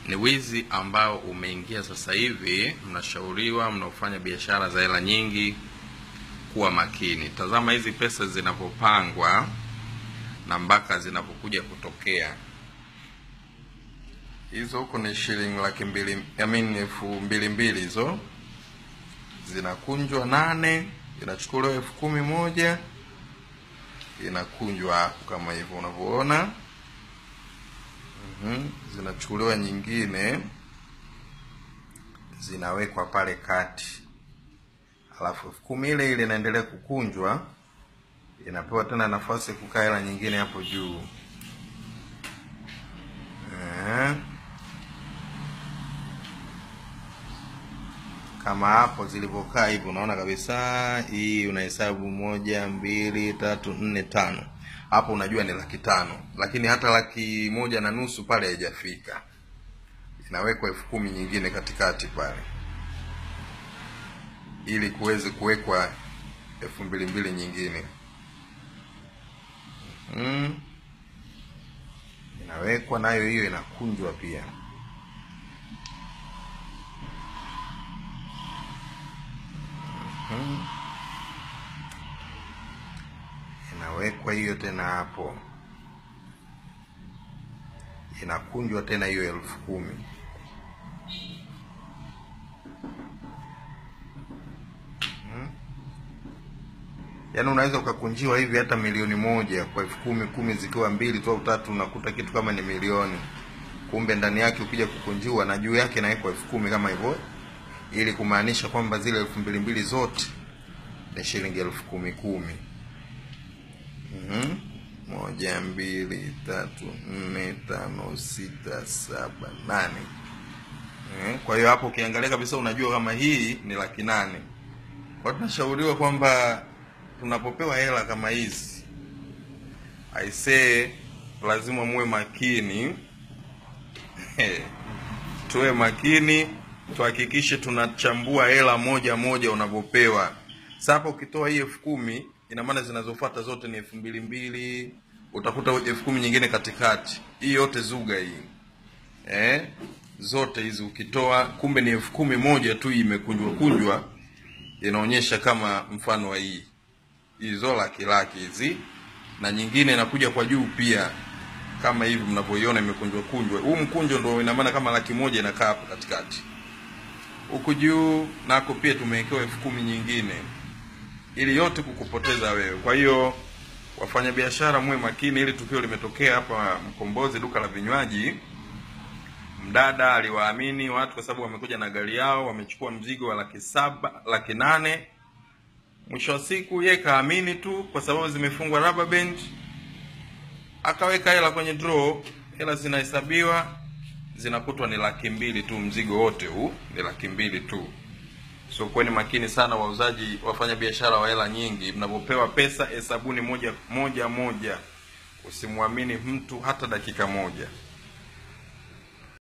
ni wizi ambao umeingia sasa hivi. Mnashauriwa mnaofanya biashara za hela nyingi kuwa makini. Tazama hizi pesa zinavyopangwa na mpaka zinapokuja kutokea. Hizo huko ni shilingi laki mbili, I mean elfu mbili mbili hizo zinakunjwa nane, inachukuliwa elfu kumi moja inakunjwa hapo kama hivyo unavyoona. Mhm, zinachukuliwa nyingine zinawekwa pale kati, alafu elfu kumi ile ile inaendelea kukunjwa, inapewa tena nafasi ya kukaa hela nyingine hapo juu. Eh, kama hapo zilivyokaa hivi, unaona kabisa hii unahesabu moja, mbili, tatu, nne, tano hapo unajua ni laki tano, lakini hata laki moja na nusu pale haijafika. Inawekwa elfu kumi nyingine katikati pale, ili kuweze kuwekwa elfu mbili mbili nyingine. Mm. Inawekwa nayo hiyo inakunjwa pia. Mm. Inawekwa hiyo tena hapo, inakunjwa tena hiyo elfu kumi. Mm. Yaani unaweza ukakunjiwa hivi hata milioni moja kwa elfu kumi, kumi zikiwa mbili tu au tatu, unakuta kitu kama ni milioni, kumbe ndani yake ukija kukunjiwa na juu yake inawekwa elfu kumi kama hivyo, ili kumaanisha kwamba zile elfu mbili mbili zote ni shilingi elfu kumi kumi. Mhm. Moja, mbili, tatu, nne, tano, sita, saba, nane. Eh, Kwa hiyo hapo ukiangalia kabisa unajua kama hii ni laki nane. Kwa hiyo tunashauriwa kwamba tunapopewa hela kama hizi, aisee, lazima muwe makini tuwe makini, tuhakikishe tunachambua hela moja moja unavyopewa. Sasa hapa ukitoa hii elfu kumi ina maana zinazofuata zote ni elfu mbili mbili, utakuta elfu kumi nyingine katikati. Hii yote zuga hii eh, zote hizi ukitoa, kumbe ni elfu kumi moja tu imekunjwa kunjwa, inaonyesha kama mfano wa hii hizo laki laki hizi, na nyingine inakuja kwa juu pia kama hivi mnavyoiona imekunjwa kunjwa. Huu mkunjo ndio ina maana kama laki moja inakaa hapo katikati. Huku juu nako pia tumewekewa elfu kumi nyingine ili yote kukupoteza wewe. Kwa hiyo wafanyabiashara, muwe makini. Ili tukio limetokea hapa Mkombozi, duka la vinywaji. Mdada aliwaamini watu kwa sababu wamekuja na gari yao, wamechukua mzigo wa laki saba, laki nane. Mwisho wa siku yeye kaamini tu kwa sababu zimefungwa rubber band, akaweka hela kwenye draw, hela zinahesabiwa, zinakutwa ni laki mbili tu, mzigo wote huu ni laki mbili tu. So kuweni makini sana wauzaji, wafanya biashara wa hela nyingi, mnapopewa pesa hesabuni moja moja moja, usimwamini mtu hata dakika moja.